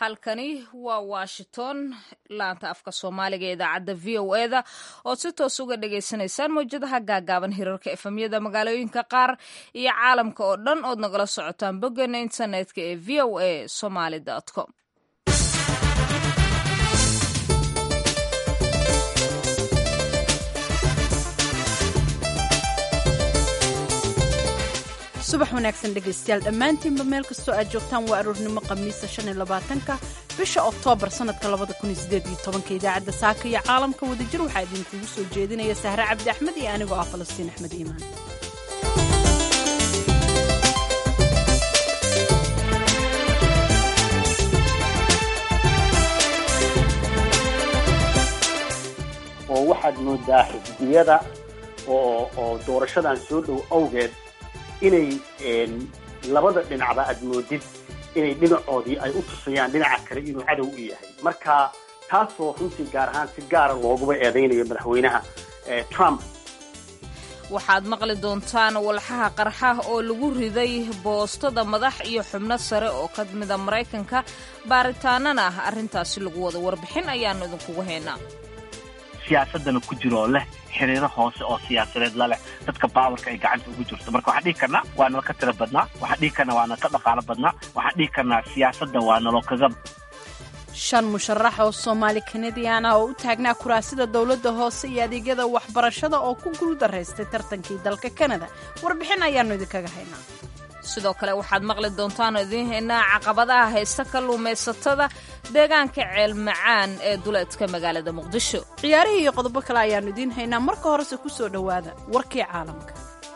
halkani waa washington laanta afka soomaaliga ee idaacadda v o eda ood si toos uga dhagaysanaysaan mawjadaha gaagaaban hirarka efemyada magaalooyinka qaar iyo caalamka oo dhan ood nagala socotaan boggeena internetka ee v o a somaly com subax wanaagsan dhegaystayaal dhammaantiinba meel kastoo aad joogtaan waa aroornimo khamiisa shan iyo labaatanka bisha oktoobar sannadka labada kun iyo sideed iyo tobanka idaacadda saaka iyo caalamka wadajir waxaa idinkugu soo jeedinaya sahre cabdi axmed iyo anigoo ah falastiin axmed iimaan oo waxaad moodaa xisbiyada oo oo doorashadan soo dhow awgeed inay labada dhinacba aad moodid inay dhinacoodii ay u tusayaan dhinaca kale inuu cadow u yahay marka taasoo runtii gaar ahaan si gaara looguba eedaynayo madaxweynaha trump waxaad maqli doontaan walxaha qarxa oo lagu riday boostada madax iyo xubno sare oo ka mida maraykanka baaritaanana ah arrintaasi lagu wada warbixin ayaannu idinkugu haynaa siyaasadana ku jiro oo leh xiriiro hoose oo siyaasadeed la leh dadka baawarka ay gacanta ugu jirto marka waxaan dhihi karnaa waa nala ka tiro badnaa waxaan dhihi karnaa waa nala ka dhaqaalo badnaa waxaan dhihi karnaa siyaasadda waa nalo kaga shan musharax oo soomaali kanadian ah oo u taagnaa kuraasida dowladda hoose iyo adeegyada waxbarashada oo ku guuldaraystay tartankii dalka kanada warbixin ayaannu idinkaga haynaa sidoo kale waxaad maqli doontaan oo idiin haynaa caqabadaha haysta kalluumaysatada deegaanka ceel macaan ee duleedka magaalada muqdisho ciyaarihii iyo qodobo kale ayaannu idiin haynaa marka horese ku soo dhowaada warkii caalamka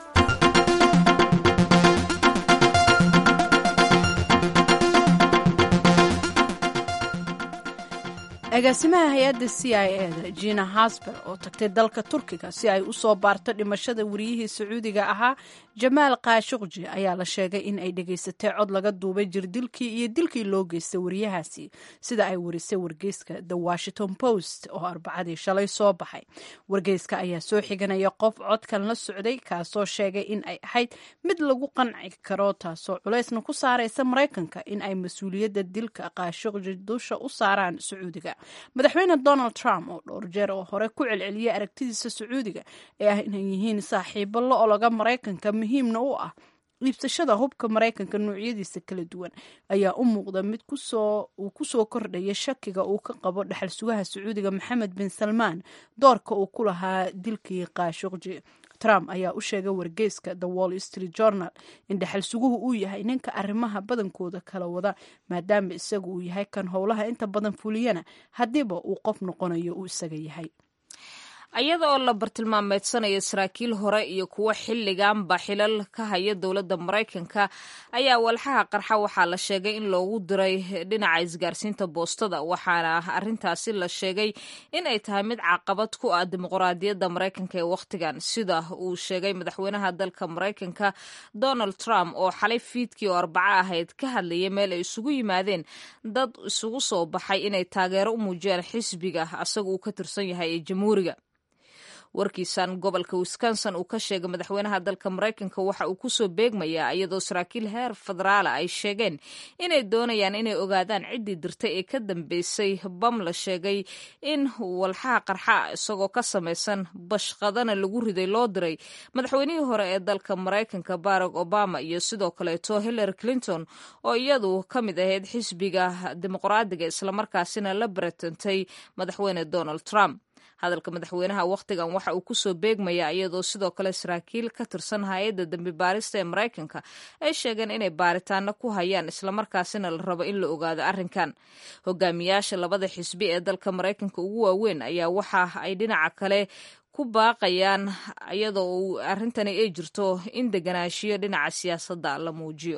agaasimaha hay-adda c i e da jina hasber oo tagtay dalka turkiga si ay u soo baarto dhimashada wariyihii sacuudiga ahaa jamaal kaashuqji ayaa la sheegay in ay dhegaysatay cod laga duubay jirdilkii iyo dilkii loo geystay wariyahaasi sida ay warisay wargeyska the washington post oo arbacadii shalay soo baxay wargeyska ayaa soo xiganaya qof codkan la socday kaasoo sheegay in ay ahayd mid lagu qanci karo taasoo culaysna ku saaraysa maraykanka in ay mas-uuliyadda dilka kaashuqji dusha u saaraan sacuudiga madaxweyne donald trump oo dhowr jeer oo hore ku celceliyay aragtidiisa sacuudiga ee ah inay yihiin saaxiibo la ologa maraykanka muhiimna u ah iibsashada hubka maraykanka noocyadiisa kala duwan ayaa u muuqda mid uu ku soo kordhaya shakiga uu ka qabo dhexal sugaha sacuudiga maxamed bin salmaan doorka uu ku lahaa dilkii kaashuqji trump ayaa u sheegay wargeyska the wall street journal in dhexal suguhu uu yahay ninka arrimaha badankooda kala wada maadaama isagu uu yahay kan howlaha inta badan fuliyana haddiiba uu qof noqonayo uu isaga yahay iyada oo la bartilmaameedsanayo saraakiil hore iyo kuwo xilliganba xilal ka haya dowladda maraykanka ayaa walxaha qarxa waxaa la sheegay in loogu diray dhinaca isgaarsiinta boostada waxaana arrintaasi la sheegay in ay tahay mid caqabad ku ah dimuqraadiyadda maraykanka ee wakhtigan sida uu sheegay madaxweynaha dalka maraykanka donald trump oo xalay fiidkii oo arbaco ahayd ka hadlayay meel ay isugu yimaadeen dad isugu soo baxay inay taageero u muujiyaan xisbiga asaga uu ka tirsan yahay ee jamhuuriga warkiisan gobolka wisconsin uu ka sheegay madaxweynaha dalka maraykanka waxa uu kusoo beegmayaa iyadoo saraakiil heer federaala ay sheegeen inay doonayaan inay ogaadaan ciddii dirtay ee ka dambeysay bam la sheegay in walxaha qarxa isagoo ka samaysan bashqadana lagu riday loo diray madaxweynihii hore ee dalka maraykanka barack obama iyo sidoo kaleeto hillary clinton oo iyadu ka mid ahayd xisbiga dimuqraadiga islamarkaasina la baratantay madaxweyne donald trump hadalka madaxweynaha wakhtigan waxa uu kusoo beegmayaa iyadoo sidoo kale saraakiil ka tirsan hay-adda dambi baarista ee maraykanka ay sheegeen inay baaritaano ku hayaan islamarkaasina la rabo in la ogaado arrinkan hogaamiyaasha labada xisbi ee dalka maraykanka ugu waaweyn ayaa waxa ay dhinaca kale ku baaqayaan iyadoo arrintani ay jirto in deganaanshiyo dhinaca siyaasadda la muujiyo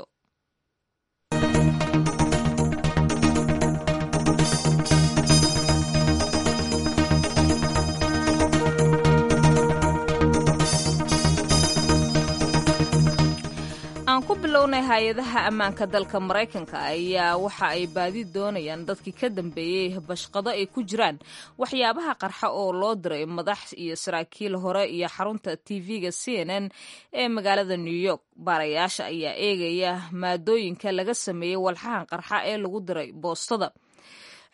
aan ku bilownay hay-adaha ammaanka dalka maraykanka ayaa waxa ay baadi doonayaan dadkii ka dambeeyey bashqado ay ku jiraan waxyaabaha qarxa oo loo diray madax iyo saraakiil hore iyo xarunta tv-ga c n n ee magaalada new york baarayaasha ayaa eegaya maadooyinka laga sameeyey walxahan qarxa ee lagu diray boostada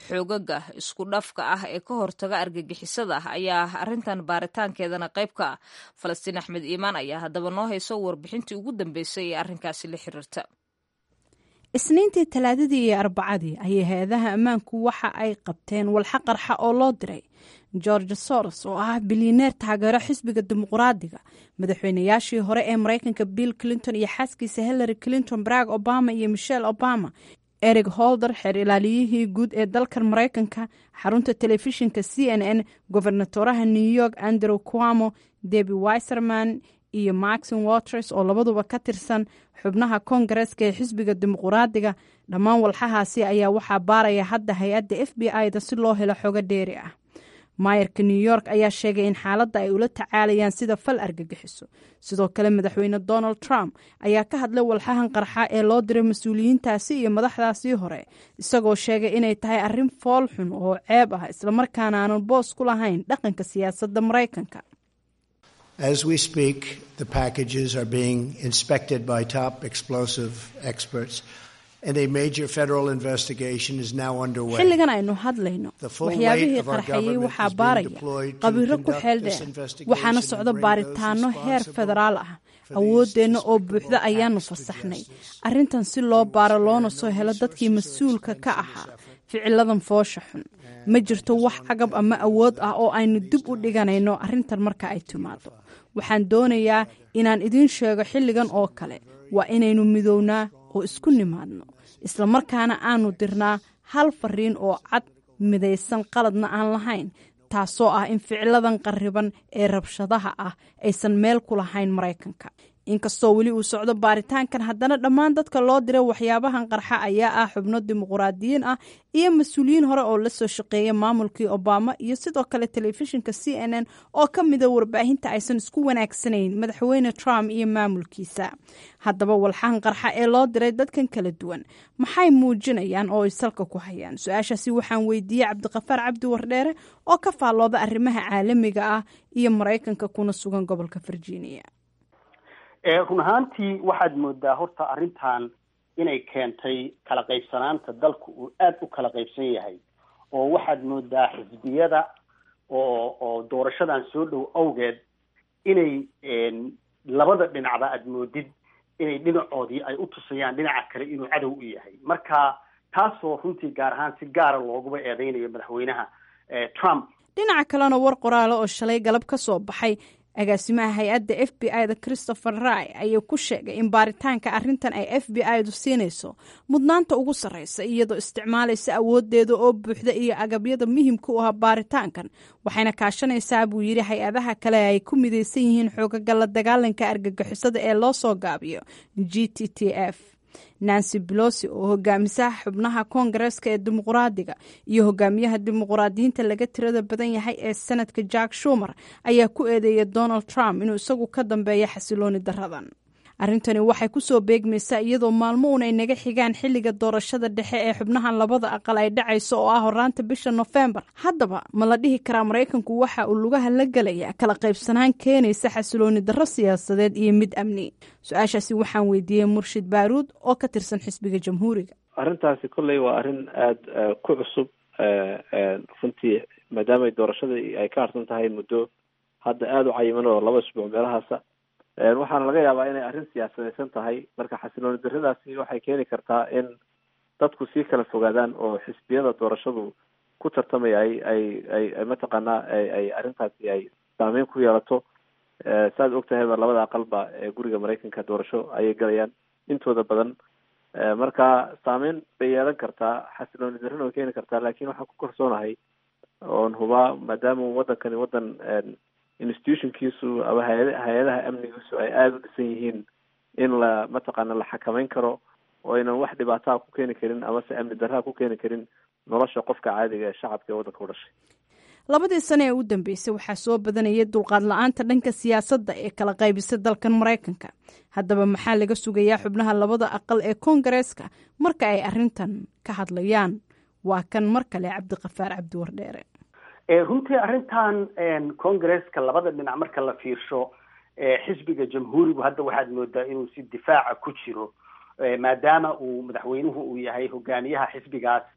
xoogaga isku dhafka ah ee ka hortaga argagixisada ayaa arrintan baaritaankeedana qayb ka ah falastiin axmed iimaan ayaa haddaba noo hayso warbixintii ugu dambeysay ee arrinkaasi la xiriirta isniintii talaadadii iyo arbacadii ayay hay-adaha ammaanku waxa ay qabteen walxa qarxa oo loo diray george soros oo ah bilyaneer taageero xisbiga dimuqraadiga madaxweynayaashii hore ee maraykanka bill clinton iyo xaaskiisa hillary clinton barack obama iyo michelle obama eric holder xeer ilaaliyihii guud ee dalkan maraykanka xarunta telefishinka c n n gobernatoraha new york andrew cuamo debi wiserman iyo maxin waters oo labaduba ka tirsan xubnaha koongareeska ee xisbiga dimuqraadiga dhammaan walxahaasi ayaa waxaa baaraya hadda hay-adda f b i da si loo helo xogo dheeri ah maayarka new york ayaa sheegay in xaaladda ay ula tacaalayaan sida fal argagixiso sidoo kale madaxweyne donald trump ayaa ka hadlay walxahan qarxa ee loo diray mas-uuliyiintaasi iyo madaxdaasii hore isagoo sheegay inay tahay arrin fool xun oo ceeb ah islamarkaana aanan boos ku lahayn dhaqanka siyaasadda maraykanka As we speak, the packages are being inspected by top explosive experts, and a major federal investigation is now underway. xilligan aynu hadlayno waxyaabihii qarxayey waxaa baaraya qabiiro ku xeel dheer waxaana socdo baaritaano heer federaal ah awooddeenna oo buuxda ayaanu fasaxnay arrintan si loo baaro loona soo helo dadkii mas-uulka ka ahaa ficiladan foosha xun ma jirto wax cagab ama awood ah oo aynu dib u dhiganayno arrintan marka ay timaado waxaan doonayaa inaan idiin sheego xilligan oo kale waa inaynu midownaa oo isku nimaadno islamarkaana aanu dirnaa hal fariin oo cad midaysan qaladna aan lahayn taasoo ah in ficiladan qarriban ee rabshadaha ah aysan meel ku lahayn maraykanka inkastoo weli uu socdo baaritaankan haddana dhammaan dadka loo diray waxyaabahan qarxa ayaa ah xubno dimuqraadiyiin ah iyo mas-uuliyiin hore oo la soo shaqeeya maamulkii obama iyo sidoo kale telefishinka c n n oo ka mida warbaahinta aysan isku wanaagsanayn madaxweyne trump iyo maamulkiisa haddaba walxahan qarxa ee loo diray dadkan kala duwan maxay muujinayaan oo ay salka ku hayaan su-aashaasi waxaan weydiiyey cabdiqafaar cabdi wardheere oo ka faallooda arrimaha caalamiga ah iyo maraykanka kuna sugan gobolka virginia run ahaantii waxaad moodaa horta arrintan inay keentay kala qaybsanaanta dalku uu aada u kala qaybsan yahay oo waxaad moodaa xisbiyada oo oo doorashadan soo dhow awgeed inay labada dhinacba aada moodid inay dhinacoodii ay u tusayaan dhinaca kale inuu cadow u yahay marka taasoo runtii gaar ahaan si gaara looguba eedeynayo madaxweynaha trump dhinaca kalena war qoraale oo shalay galab ka soo baxay agaasimaha hay-adda f b i da christopher ray ayaa ku sheegay in baaritaanka arrintan ay f b i du siinayso mudnaanta ugu sarreysa iyadoo isticmaalaysa awoodeeda oo buuxda iyo agabyada muhimka u ah baaritaankan waxayna kaashanaysaa buu yidhi hay-adaha kale ay ku midaysan yihiin xoogaga la dagaalanka argagixisada ee loo soo gaabiyo g t t f nancy belosi oo hogaamisaha xubnaha koongareeska ee dimuqraadiga iyo hogaamiyaha dimuqraadiyiinta laga tirada badan yahay ee senadka jack shumer ayaa ku eedeeyay donald trump inuu isagu ka dambeeya xasilooni daradan arrintani waxay ku soo beegmaysaa iyadoo maalmo uun ay naga xigaan xilliga doorashada dhexe ee xubnahan labada aqal ay dhacayso oo ah horaanta bisha nofembar haddaba ma la dhihi karaa maraykanku waxa uu lugaha la gelaya kala qaybsanaan keenaysa xasilooni darro siyaasadeed iyo mid amni su-aashaasi waxaan weydiiyey murshid baaruud oo ka tirsan xisbiga jamhuuriga arrintaasi kolley waa arrin aada ku cusub runtii maadaamay doorashadii ay ka harsan tahay muddo hadda aada u cayiman oo laba isbuuc meelahaasa waxaana laga yaabaa inay arrin siyaasadaysan tahay marka xasilooni darradaasi waxay keeni kartaa in dadku sii kala fogaadaan oo xisbiyada doorashadu ku tartamaya ay ay ay mataqaanaa ay arrintaasi ay saameyn ku yeelato saaad og tahayba labada aqalba ee guriga maraykanka doorasho ayay galayaan intooda badan marka saameyn bay yeelan kartaa xasilooni darrina way keeni kartaa laakiin waxaan ku kalsoonahay oon hubaa maadaama wadankani wadan institutionkiisu ama hay- hay-adaha amnigiisu ay aada u dhisan yihiin in la mataqaana la xakameyn karo oo aynan wax dhibaataa ku keeni karin amase amni darraa ku keeni karin nolosha qofka caadiga ee shacabka ee waddanka u dhashay labadii sane ee u dambeysay waxaa soo badanayay dulqaad la-aanta dhanka siyaasadda ee kala qaybisay dalkan maraykanka haddaba maxaa laga sugayaa xubnaha labada aqal ee koongareeska marka ay arrintan ka hadlayaan waa kan mar kale cabdiqafaar cabdi wardheere runtii arrintan congresska labada dhinac marka la fiirsho xisbiga jamhuurigu hadda waxaad moodaa inuu si difaaca ku jiro maadaama uu madaxweynuhu uu yahay hogaamiyaha xisbigaas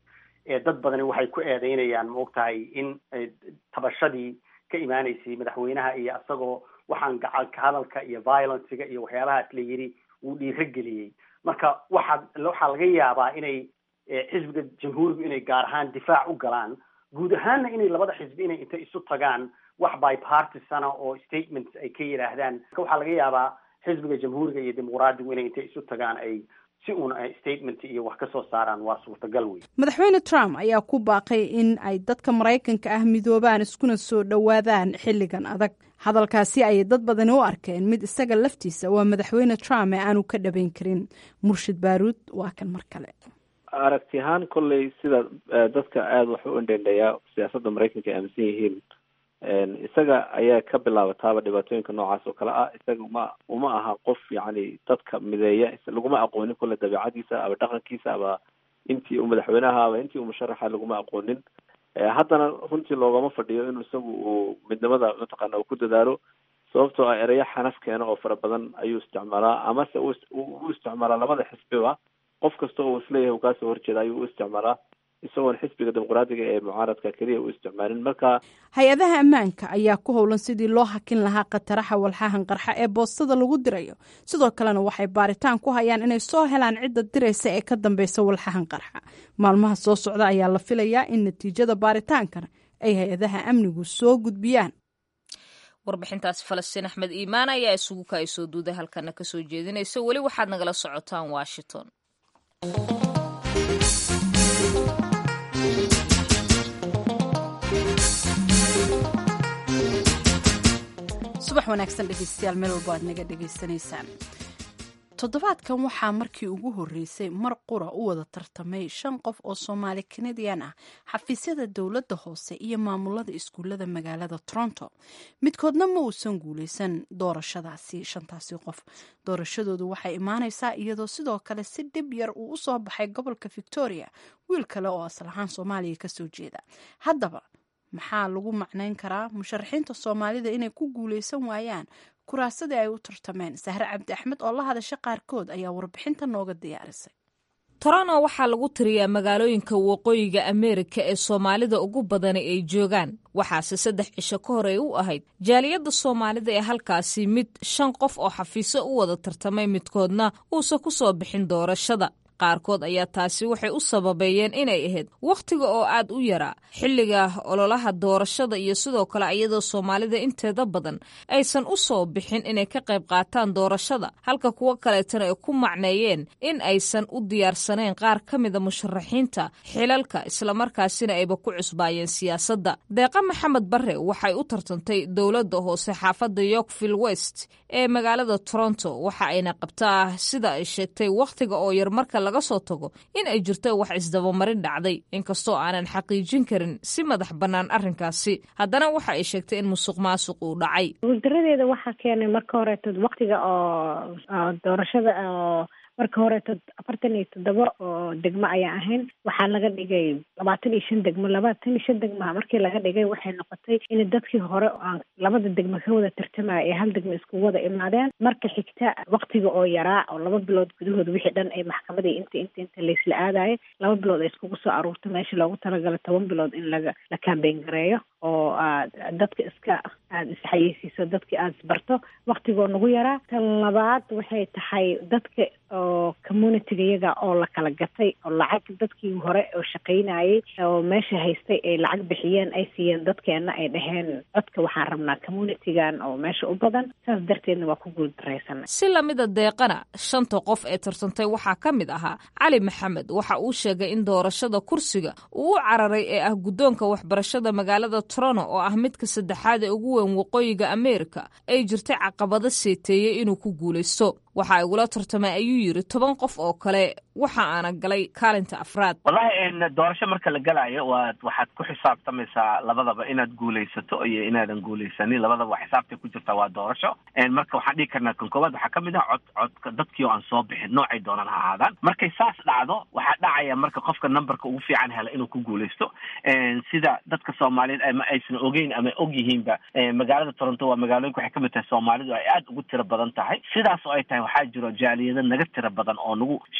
dad badani waxay ku eedeynayaan maogtahay in tabashadii ka imaaneysay madaxweynaha iyo isagoo waxaan gacalka hadalka iyo violencega iyo waxyaabahaas la yidhi wuu dhiiro geliyey marka waxaa waxaa laga yaabaa inay xisbiga jamhuurigu inay gaar ahaan difaac u galaan guud ahaanna inay labada xisbi inay intay isu tagaan wax bipartisana oo statements ay ka yidhaahdaan waxaa laga yaabaa xisbiga jamhuuriga iyo dimuqraadigu inay intay isu tagaan ay si uun statement iyo wax ka soo saaraan waa suurtagal wey madaxweyne trump ayaa ku baaqay in ay dadka maraykanka ah midoobaan iskuna soo dhowaadaan xilligan adag hadalkaasi ayay dad badani u arkeen mid isaga laftiisa waa madaxweyne trump ee aanu ka dhabayn karin murshid baaruud waa kan mar kale aragti ahaan kolley sida dadka aada wax u indhendheeyaa siyaasadda maraykanka ay aaminsan yihiin isaga ayaa ka bilaabataaba dhibaatooyinka noocaas oo kale ah isaga uma uma aha qof yacni dadka mideeya laguma aqoonin kolle dabeicadiisa aba dhaqankiisa aba intii uu madaxweynaha aba intii uu musharaxa laguma aqoonin haddana runtii loogama fadhiyo inuu isagu uu midnimada mataqaana uu ku dadaalo sababtoo ah ereyo xanaf keena oo fara badan ayuu isticmaalaa amase u isticmaalaa labada xisbiba qof kasta oo isleeyahay uu kaasoo horjeeda ayuu u isticmaalaa isagoon xisbiga dimuqraadiga ee mucaaradka keliya u isticmaalin marka hay-adaha ammaanka ayaa ku howlan sidii loo hakin lahaa khataraha walxahan qarxa ee boostada lagu dirayo sidoo kalena waxay baaritaan ku hayaan inay soo helaan cidda diraysa ee ka dambeysa walxahan qarxa maalmaha soo socda ayaa la filayaa in natiijada baaritaankan ay hay-adaha amnigu soo gudbiyaan warbixintaasi falastiin axmed iimaan ayaa isugu kaay soo duuday halkana kasoo jeedinaysa weli waxaad nagala socotaan washington subax wanaagsan dhegeystayaal meel walba aad naga dhegaysanaysaan toddobaadkan waxaa markii ugu horreysay mar qura u wada tartamay shan qof oo soomaali kanadian ah xafiisyada dowladda hoose iyo maamulada iskuullada magaalada toronto midkoodna ma uusan guuleysan doorashadaasi shantaasi qof doorashadoodu waxay imaaneysaa iyadoo sidoo kale si dhib yar uu u soo baxay gobolka victoria wiil kale oo asal ahaan soomaaliya kasoo jeeda haddaba maxaa lagu macnayn karaa musharaxiinta soomaalida inay ku guuleysan waayaan kuraasadii ay u tartameen sahre cabdi axmed oo la hadasha qaarkood ayaa warbixinta nooga diyaarisay toronto waxaa lagu tiriyaa magaalooyinka waqooyiga ameerika ee soomaalida ugu badani ay joogaan waxaase saddex cisho ka hor ay u ahayd jaaliyadda soomaalida ee halkaasi mid shan qof oo xafiiso u wada tartamay midkoodna uusan ku soo bixin doorashada qaarkood ayaa taasi waxay u sababeeyeen inay ahayd wakhtiga oo aad u yaraa xilliga ololaha doorashada iyo sidoo kale iyadoo soomaalida inteeda badan aysan u soo bixin inay ka qayb qaataan doorashada halka kuwo kaleetana ay ku macneeyeen in aysan u diyaarsanayn qaar ka mida musharaxiinta xilalka islamarkaasina ayba ku cusbaayeen siyaasadda deeqa maxamed barre waxay u tartantay dowladda hoose xaafadda yorkville west ee magaalada toronto waxa ayna qabtaa sida ay sheegtay wakhtiga oo yar marka laga soo tago in ay jirto wax isdabamarin dhacday inkastoo aanan xaqiijin karin si madax bannaan arrinkaasi haddana waxa ay sheegtay in musuq maasuq uu dhacay guuldaradeeda waxaa keenay marka horeeto waktiga oo doorashada oo marka horeeto afartan iyo toddoba oo degmo ayaa ahayn waxaa laga dhigay labaatan iyo shan degmo labaatan iyo shan degmaha markii laga dhigay waxay noqotay in dadkii hore aan labada degmo ka wada tartamaya ee hal degmo isku wada imaadeen marka xigta waktiga oo yaraa oo laba bilood gudahood wixii dhan ay maxkamadii inta inta inta laysla aadayay laba bilood ay iskugu soo aruurta meesha loogu talagalay toban bilood in laga la kambeyn gareeyo oo aad dadka iska aada isxayeysiiso dadki aada isbarto waktigoo nagu yaraa tan labaad waxay tahay dadka oo communitiga iyaga oo la kala gatay oo lacag dadkii hore oo shaqaynayay oo meesha haystay ay lacag bixiyeen ay siiyeen dadkeena ay dhaheen codka waxaan rabnaa communitigan oo meesha u badan saas darteedna waa ku guuldaraysanay si lamida deeqana shanta qof ee tartantay waxaa ka mid ahaa cali maxamed waxa uu sheegay in doorashada kursiga uu u cararay ee ah guddoonka waxbarashada magaalada toronto oo ah midka saddexaad ee ugu weyn waqooyiga ameerika ay jirtay caqabado seeteeyey inuu ku guulaysto waxa igula tartamay ayuu yiri toban qof oo kale waxa aana galay kaalinta afraad wallahi doorasho marka la galayo waad waxaad ku xisaabtamaysaa labadaba inaad guulaysato iyo inaadan guulaysanin labadaba waa xisaabtay ku jirtaa waa doorasho marka waxaan dhihi karnaa kan koowaad waxaa kamid ah cod codka dadkii oo aan soo bixin noocay doonaan ha ahaadaan markay saas dhacdo waxaa dhacaya marka qofka numberka ugu fiican hela inuu ku guulaysto sida dadka soomaaliyeed ama aysan ogeyn ama og yihiinba magaalada toronto waa magaalooyinka waxay kamid tahay soomaalidu ay aada ugu tiro badan tahay sidaas oo ay tahay waxaa jiro jaaliyado naga tiro badan oo nagu shan jibaar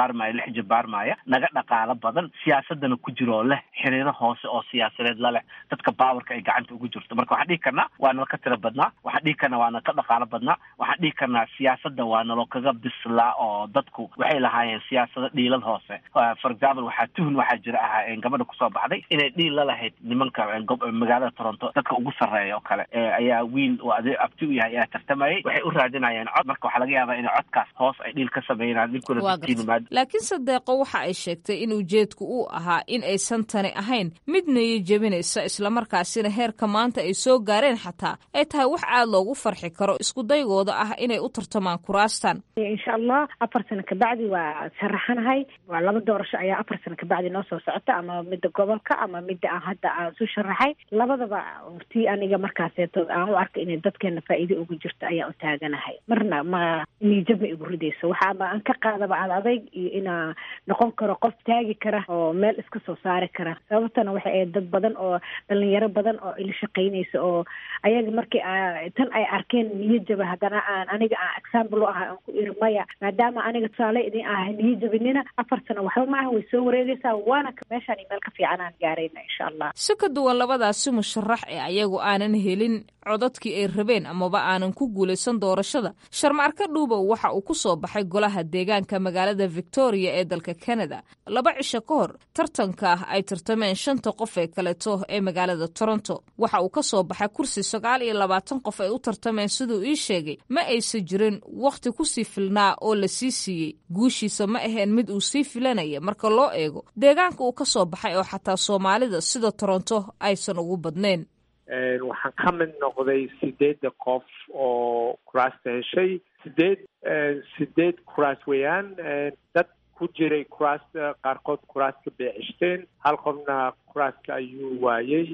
jibaarmaya lix jibaarmaya naga dhaqaalo badan siyaasadana ku jiro oo leh xiriiro hoose oo siyaasadeed la leh dadka baawarka ay gacanta ugu jirto marka waxaan dhihi karnaa waa nala ka tiro badnaa waxaan dhihi karnaa waa nala ka dhaqaalo badnaa waxaan dhihi karnaa siyaasadda waa nalo kaga bislaa oo dadku waxay lahaayeen siyaasado dhiilal hoose for example waxaa tuhun waxaa jira ahaa gabadha kusoo baxday inay dhiil la lahayd nimanka magaalada toronto dadka ugu sarreeya oo kale ayaa wiil oo ade abti u yahay ayaa tartamayay waxay u raadinayeen cod marka waxaa laga yaabaa in codkaas hoos ay dhiil ka sameynaan laakiin sadeeqo waxa ay sheegtay in ujeedku uu ahaa in aysan tani ahayn mid nayo jebinaysa islamarkaasina heerka maanta ay soo gaareen xataa ay tahay wax aad loogu farxi karo iskudaygooda ah inay u tartamaan kuraastan insha allah afar sano kabacdi waa sharaxanahay waa laba doorasho ayaa afar sano kabacdi noo soo socota ama midda gobolka ama midda aan hadda aan isu sharaxay labadaba tii aniga markaaseeto aan u arka inay dadkeena faa'iido ugu jirto ayaa u taaganahay marna ma niijab ma igu ridayso waxaaba aan ka qaadaba ad adayg iyo inaa noqon karo qof taagi kara oo meel iska soo saari kara sababtana waxay ahayd dad badan oo dhalinyaro badan oo ila shaqaynaysa oo ayaga markii tan ay arkeen niyajaba haddana aan aniga aan example u ahay aan ku iri maya maadaama aniga tusaale idin ah niyajabinina afar sano waxba ma ah way soo wareegaysaa waana meeshaan meel ka fiican aan gaarayna insha allah si ka duwan labadaasi musharax ee ayagu aanan helin codadkii ay rabeen amaba aanan ku guulaysan doorashada sharmaarka dhuubow waxa uu ku soo baxay golaha deegaanka magaalada victoria ee dalka canada laba cisho ka hor tartanka ay tartameen shanta qof ee kaleeto ee magaalada toronto waxa uu ka soo baxay kursi sagaal iyo labaatan qof ay u tartameen siduu ii sheegay ma aysan jirin wakhti kusii filnaa oo la sii siiyey guushiisa ma aheen mid uu sii filanaya marka loo eego deegaanka uu ka soo baxay oo xataa soomaalida sida toronto aysan ugu badnayn waxaan ka mid noqday sideedda qof oo kuraasta heshay sideed sideed kuraas weeyaan dad ku jiray kuraasta qaarkood kuraaska bay ceshteen hal qofna kuraaska ayuu waayey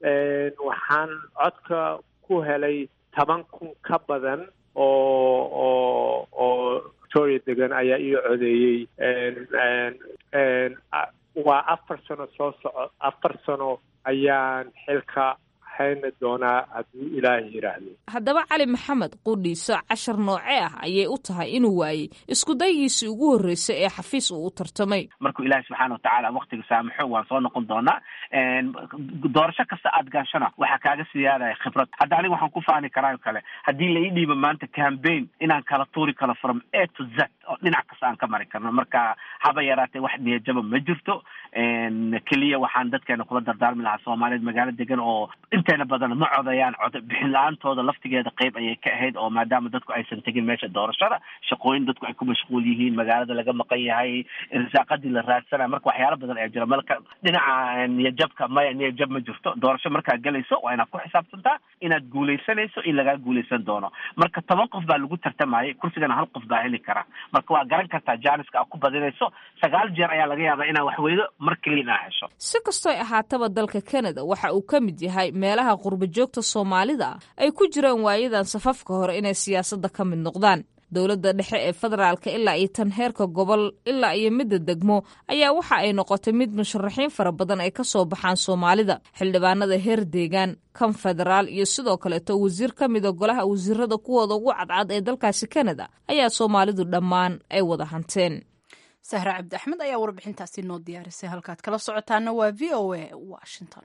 waxaan codka ku helay toban kun ka badan oo oo oo victoria degan ayaa ii codeeyey waa afar sano soo soco afar sano ayaan xilka hayna doonaa hadduu ilaahay yidhaahdo haddaba cali maxamed qudhiiso cashar noocee ah ayay u tahay inuu waayey iskudayigiisii ugu horreysay ee xafiis uu u tartamay markuu ilaahay subxaana watacaala waktiga saamaxo waan soo noqon doonaa doorasho kasta aad gaashana waxaa kaaga siyaadaya khibrad hadda aniga waxaan ku faani karaa kale haddii la ii dhiibo maanta cambaign inaan kala tuuri karo from a to z oo dhinac kasta aan ka mari karno marka haba yaraatee wax niyajaba ma jirto keliya waxaan dadkeena kula dardaarmi lahaa soomaaliyeed magaalo degan oo inteena badan ma codayaan cod bixin la-aantooda laftigeeda qeyb ayay ka ahayd oo maadaama dadku aysan tegin meesha doorashada shaqooyin dadku ay ku mashquul yihiin magaalada laga maqan yahay irsaaqadii la raadsanayo marka waxyaalo badan ayaa jira malka dhinaca niyajabka maya niyajab ma jirto doorasho markaad gelayso waa inaad ku xisaabtantaa inaad guulaysanayso in lagaa guulaysan doono marka toban qof baa lagu tartamayay kursigana hal qof baa heli kara marka waa garan kartaa jaaniska aad ku badinayso sagaal jeer ayaa laga yaabaa inaad waxweydo mar keliya inaa hesho si kastooy ahaataba dalka canada waxa uu ka mid yahay meelaha qurba joogta soomaalida ah ay ku jiraan waayadan safafka hore inay siyaasadda ka mid noqdaan dowladda dhexe ee federaalka ilaa iyo tan heerka gobol ilaa iyo midda degmo ayaa waxa ay noqotay mid musharaxiin fara badan ay ka soo baxaan soomaalida xildhibaanada heer deegaan kan federaal iyo sidoo kaleeto wasiir ka mida golaha wasiirada kuwooda ugu cadcad ee dalkaasi canada ayaa soomaalidu dhammaan ay wada hanteen sahre cabdi axmed ayaa warbixintaasi noo diyaarisay halkaad kala socotaana waa v o a washington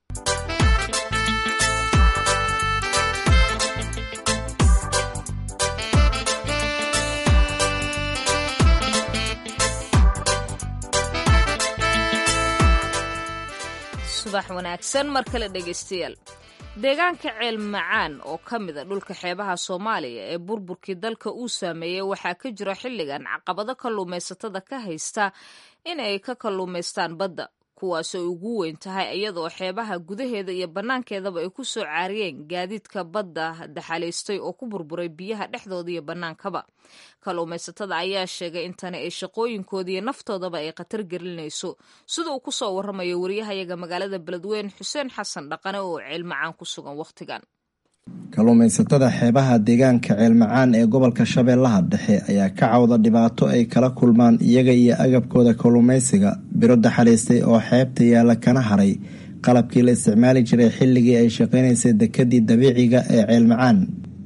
subax wanaagsan mar kale dhegaystayaal deegaanka ceel macaan oo ka mida dhulka xeebaha soomaaliya ee burburkii dalka uu saameeyey waxaa ka jira xilligan caqabado kalluumaysatada ka haysta in ay ka kalluumaystaan badda kuwaasoo ugu weyn tahay iyadoo xeebaha gudaheeda iyo bannaankeedaba ay ku soo caariyeen gaadiidka badda daxalaystay oo ku burburay biyaha dhexdooda iyo bannaankaba kalluumaysatada ayaa sheegay in tani ay shaqooyinkooda iyo naftoodaba ay khatar gelinayso sida uu ku soo warramayo wariyahayaga magaalada beledweyne xuseen xasan dhaqane oo ceelmacaan ku sugan wakhtigan kalluumaysatada xeebaha deegaanka ceelmacaan ee gobolka shabeellaha dhexe ayaa ka cawda dhibaato ay kala kulmaan iyaga iyo agabkooda kalluumaysiga biro daxalaystay oo xeebta yaalla kana haray qalabkii la isticmaali jiray xilligii ay shaqaynaysay dekadii dabiiciga ee ceelmacaan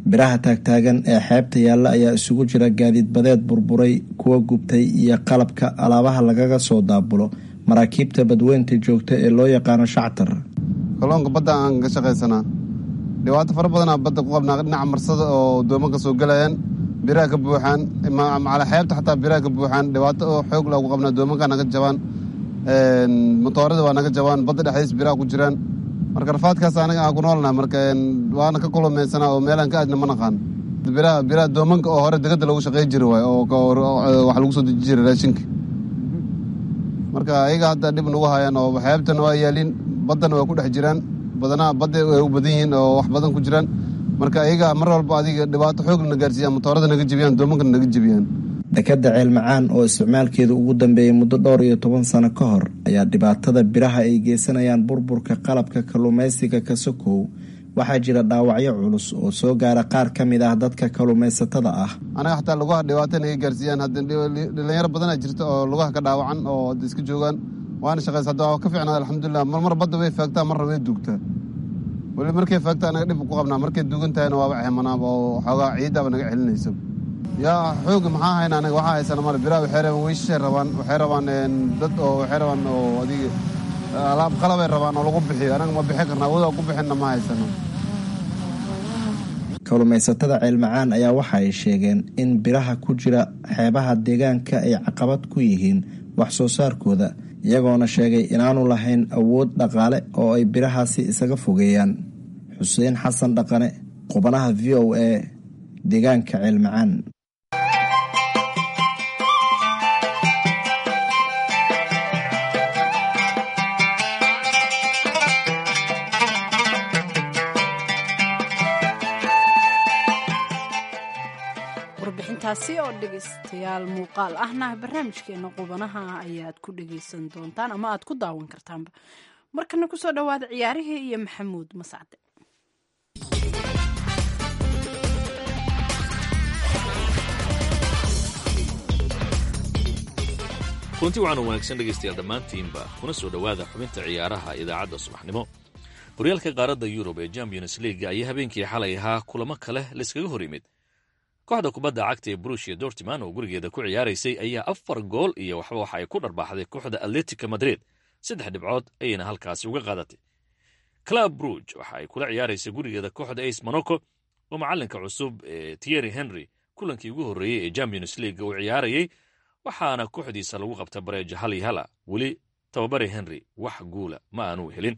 biraha taagtaagan ee xeebta yaalla ayaa isugu jira gaadiid badeed burburay kuwa gubtay iyo qalabka alaabaha lagaga soo daabulo maraakiibta badweynta joogta ee loo yaqaano shactar kalluunka badda aan ka shaqaysanaa dhibaato fara badanaa badda ku qabnaa dhinaca marsada oo doomanka soo gelayaan biraha ka buuxaan macala xeebta xataa biraha ka buuxaan dhibaato oo xoog leh ku qabnaa doomanka naga jabaan motoorada waa naga jabaan badda dhexdiis biraha ku jiraan marka rafaadkaas anaga aan ku noolnaha marka waana ka kulumaysanaa oo meelaan ka aadna ma naqaan biraha biraha doomanka oo hore degada lagu shaqey jiri waay oo wax lagu soo deji jiray raashinka marka ayaga hadda dhib nagu hayaan oo xeebtana waa yaaliin baddana waa ku dhex jiraan badanaa badda way u badan yihiin oo wax badan ku jiraan marka ayaga mar walba adiga dhibaato xoogna gaarsiiyaan motoorada naga jebiyaan doomankana naga jebiyaan dekadda ceelmacaan oo isticmaalkeeda ugu dambeeyey muddo dhowr iyo toban sano ka hor ayaa dhibaatada biraha ay geysanayaan burburka qalabka kalluumaysiga ka sokow waxaa jira dhaawacyo culus oo soo gaara qaar ka mid ah dadka kalluumaysatada ah anaga xataa lugaha dhibaato naga gaarsiiyaan dhalinyaro badanaa jirta oo lugaha ka dhaawacan oo hadda iska joogaan waana shaqaysa hadda waa ka fiicnaa alxamdulilah marmar badda way faagtaa marna way duugtaa weli markay faagta anaga dhib ku qabnaa markay duugan tahayna waaba xemanaaba oo xoogaa ciiddaaba naga celinaysa yaa xooga maxaa hayna anaga waxaa haysana male biraha waxay rabaan weyshay rabaan waxay rabaan dad oo waxay rabaan oo adiga alaab qalabay rabaan oo lagu bixiyo anaga ma bixin karna awood ku bixinna ma haysano kalluumaysatada ceelmacaan ayaa waxa ay sheegeen in biraha ku jira xeebaha deegaanka ay caqabad ku yihiin wax soo saarkooda iyagoona sheegay inaanu lahayn awood dhaqaale oo ay birahaasi isaga fogeeyaan xuseen xasan dhaqane qubanaha v o a deegaanka ceelmacaan warbixintaasi oo dhegaystayaal muuqaal ahna barnaamijkeena qubanaha ayaad ku dhegaysan doontaan ama aad ku daawan kartaanba markana kusoo dhawaada ciyaarihii iyo maxamuud mascade kulanti waxaana wanaagsan dhegaystayaal dhammaantiinba kuna soo dhowaada xubinta ciyaaraha idaacadda subaxnimo horyaalka qaaradda yurub ee champions league ayaa habeenkii xalay ahaa kulamo kale layskaga hor yimid kooxda kubadda cagta ee brushia dortiman oo gurigeeda ku ciyaaraysay ayaa afar gool iyo waxba waxa ay ku dharbaaxday kooxda atletica madrid saddex dhibcood ayayna halkaasi uga qaadatay club bruge waxa ay kula ciyaaraysay gurigeeda kooxda ace monaco oo macallinka cusub ee tierry henry kulankii ugu horreeyey ee champions league uu ciyaarayey waxaana kooxdiisa lagu qabta bareeja hal iyo hala weli tababare henry wax guula ma aanu helin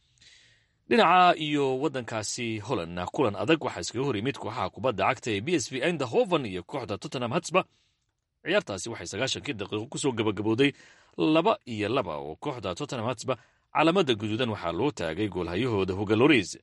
dhinaca iyo waddankaasi hollandna kulan adag waxaa iskaga hor yimid kooxaha kubadda cagta ee b s v eindhoven iyo kooxda tottenham hatsba ciyaartaasi waxay sagaashankii daqiiqo kusoo gabagabooday laba iyo laba oo kooxda tottenham hatsba calaamada guduudan waxaa loo taagay goolhayahooda hogaloris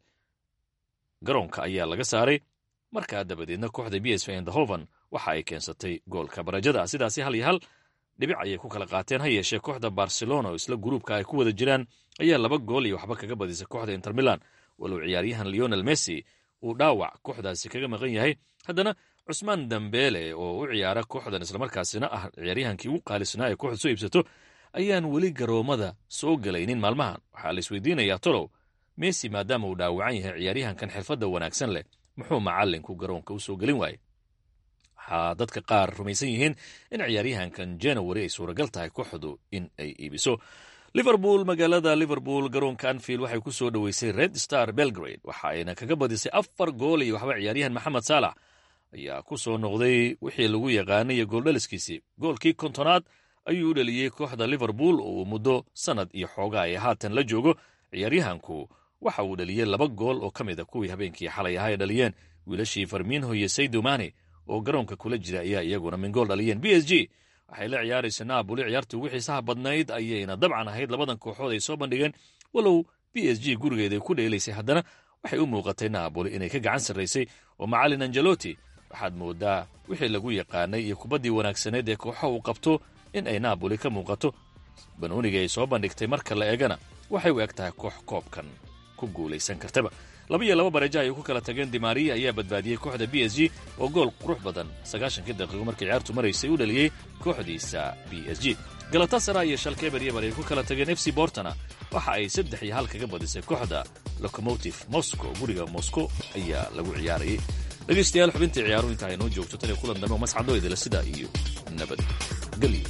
garoonka ayaa laga saaray markaa dabadeedna kooxda b s v eindhoven waxa ay keensatay goolka barajada sidaasi hal iyo hal dhibic ayay ku kala qaateen ha yeeshee kooxda barcelona oo isla guruubka ay ku wada jiraan ayaa laba gool iyo waxba kaga badisay kooxda inter milan walow ciyaaryahan leonel messi uu dhaawac kooxdaasi kaga maqan yahay haddana cusmaan dambele oo u ciyaara kooxdan islamarkaasina ah ciyaaryahankii ugu qaalisnaa ee kooxda soo iibsato ayaan weli garoomada soo gelaynin maalmahan waxaa la isweydiinayaa tolow messi maadaama uu dhaawacan yahay ciyaaryahankan xirfadda wanaagsan leh muxuu macallinku garoonka u soo gelin waaye waxaa dadka qaar rumaysan yihiin in ciyaaryahankan january ay suuragal tahay kooxdu in ay iibiso liverpool magaalada liverpool garoonka anfield waxay ku soo dhoweysay red star belgrade waxa ayna kaga badisay afar gool iyo waxba ciyaaryahan maxamed saalax ayaa ku soo noqday wixii lagu yaqaanay gooldhaliskiisii goolkii kontonaad ayuu u dhaliyey kooxda liverpool oo uu muddo sannad iyo xoogaa ay haatan la joogo ciyaaryahanku waxa uu dhaliyey laba gool oo ka mid a kuwii habeenkii xalay ahaa ay dhaliyeen wiilashii farminho iyo saydomani oo garoonka kula jira ayaa iyaguna min gool dhaliyeen b s g waxay la ciyaaraysa naaboli ciyaartii ugu xiisaha badnayd ayayna dabcan ahayd labadan kooxood ay soo bandhigeen walow b s g gurigeeda ku dheelaysay haddana waxay u muuqatay naaboli inay ka gacan sarraysay oo macallin angeloti waxaad moodaa wixii lagu yaqaanay iyo kubaddii wanaagsaneed ee kooxa uu qabto in ay naaboli ka muuqato banooniga ay soo bandhigtay marka la eegana waxay u eg tahay koox koobkan ku guulaysan kartaba laba iyo laba bareeja ayay ku kala tageen dimaariya ayaa badbaadiyey kooxda b s g oo gool qurux badan sagaashankii daqiiqo markii ciyaartu maraysay u dhaliyey kooxdiisa b s g galatasara iyo shalkeber yebar ay ku kala tageen f c bortona waxa ay saddex iyo hal kaga badisay kooxda locomotive moscow guriga moscow ayaa lagu ciyaarayay dhegaystayaal xubintii ciyaaruhu inta ay noo joogto tan iyo kulan dambe oo mascadoo idila sidaa iyo nabadgelyo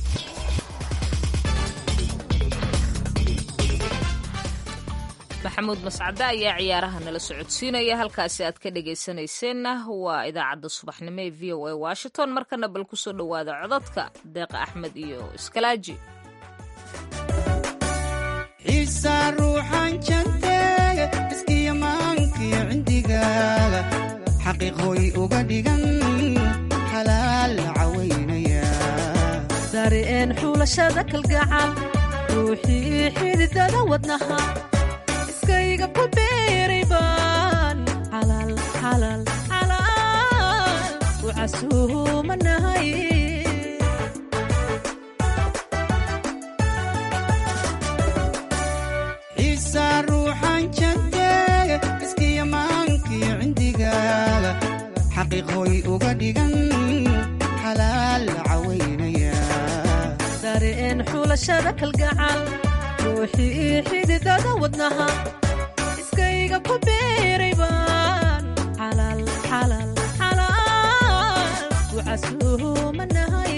maxamuud mascade ayaa ciyaaraha nala socodsiinaya halkaasi aad ka dhegaysanayseena waa idaacadda subaxnimo ee v o a washington markana bal kusoo dhowaada codadka deeqa axmed iyo iskalaaji xiisa ruuxan janteega iskiyamaankiyo cindigaaga xaqiiqooy uga dhigan xalaal cawaynaya dareen xulashada kalgacal ruuxii xididada wadnaha iskayga ku beeray baan xalaal xalaal xalaal u casuumanahay xiisa ruuxan janteega iskiyamaankiyo cindigaaga xaqiiqooy uga dhigan xalaal cawaynaya dareen xulashada kalgacal ruuxii xididada wadnaha iskayga ku beeray baan xalaal xalaal xalaal u casuumanahay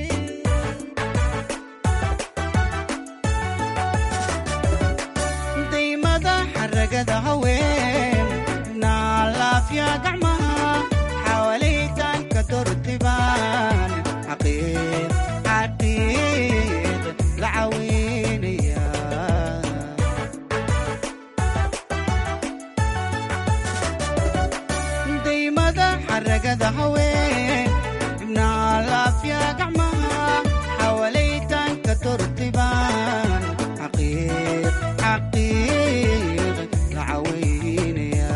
daymada xaragada haween naalaafya gacmaha xawaalaytaanka dortibaan xaqiiq xaqiiq la caweynaya daymada xaragada haween naalaafya gacmaha xawaalaytaanka dortibaan xaqiiq xaqiiq la caweynaya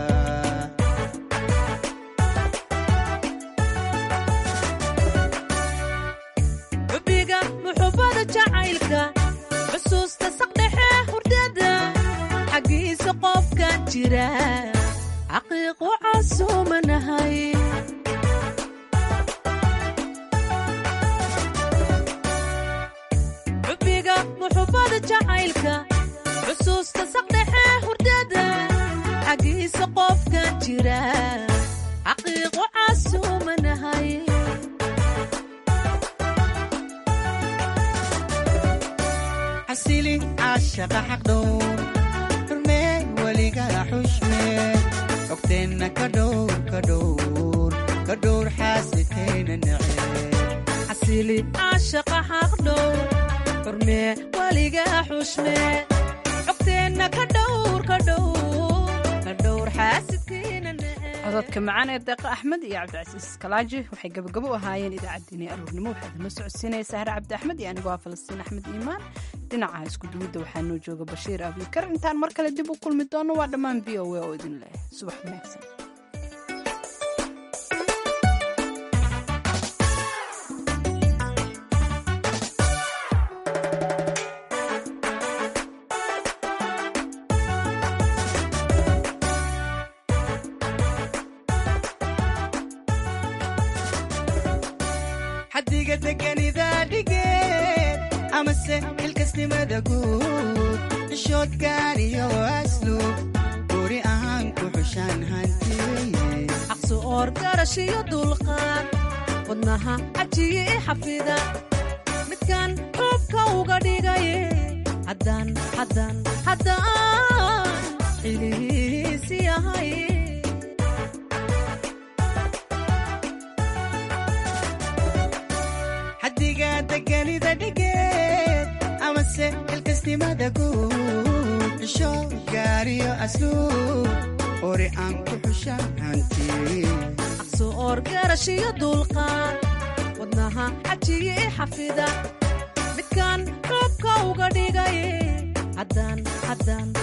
xubbiga muxubbada jacaylka xusuusta saqdhexe hurdada xaggiisa qofka jira xaqiiqu casuumanahay xubbiga muxubbada jacaylka xusuusta saqdhexe hurdada xaggiisa qofka jira xaqiiqu casuumanahay xasili caashaqa xaqdhowr xurmee weliga xushmee ogteenna ka dhowr ka dhowr ka dhowr xaasidkayna neceeb xasili caashaqa xaqdhow xurmee weliga xushmee cogteenna ka dhowr ka dhowr ka dhowr xaasidkiina cododka macaan ee deeqa axmed iyo cabdicasiis kalaaji waxay gabagabo u ahaayeen idaacaddeenii aroornimo waxaa idinla socodsiinaya sahre cabdi axmed iyo anigoo ah falastiin axmed iimaan dhinaca isku duwidda waxaa noo jooga bashiir abikar intaan mar kale dib u kulmi doono waa dhammaan v o a oo idin leh subax wanaagsan xaddiga deganida dhigeed amase xilkasnimada guud xishoodkaan iyo asluub guri ahaan ku xushaan hantiye xaqsu oor garash iyo dulqaad wadnaha cajiye i xafida midkan xuubka uga dhigaye haddaan haddaan haddaan xilihiisi ahay xaddiga deganida dhigeed amase xilkasnimada guud xishood gaariyo asluub ori aan ku xushaan hantiye xaqsu oor garash iyo dulqaad wadnaha cajiye i xafida midkan xuubka uga dhigaye haddaan haddaan